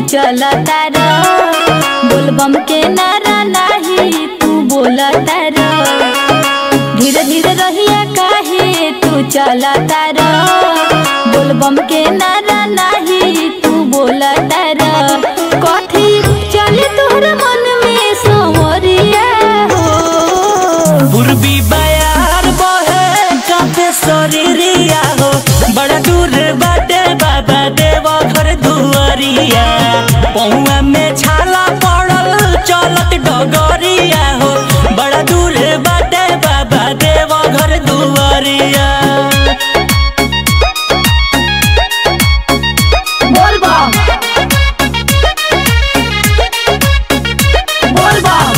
चलता रो बोलबम के नारा नाही तू बोलता रो धीरे धीरे रहिया काहे तू चलता रो बोलबम के नारा नाही तू बोलता रो कथी चले तोहर मन में संवरिया हो पूर्वी बयार बहे काफे शरीरिया हो बड़ा दूर बाटे बाबा देव घर दुआरिया पौआ में छाला पड़ल चलत डगरिया हो बड़ा दूर बाटे बाबा देव घर दुआरिया बोलबम बोलबम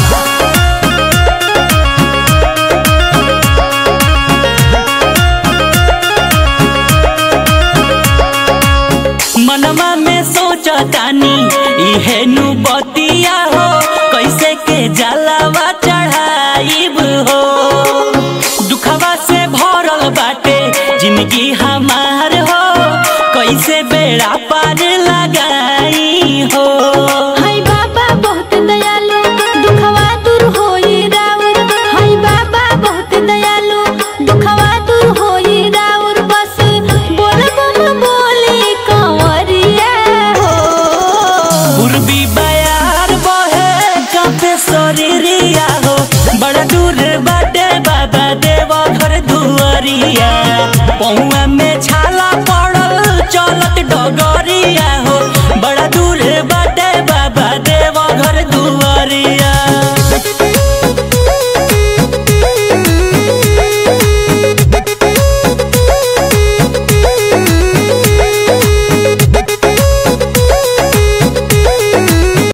मनवा में सोचतानी इहे नु बतिया हो कैसे के जलावा चढ़ाइब हो दुखवा से भरल बाटे जिंदगी हमार हो कैसे बेड़ा पार लगाई हो हाय बाबा बहुत दयालु दुखवा दूर होई राउर हाय बाबा बहुत दयालु दुखवा दूर होई राउर बस बोल बम बोले कंवरिया हो पूर्वी बयार बहे काफे शरीरिया हो बड़ा दूर बाटे बाबा देव घर दुआरिया पौआ में छाला पड़ल चलत डगर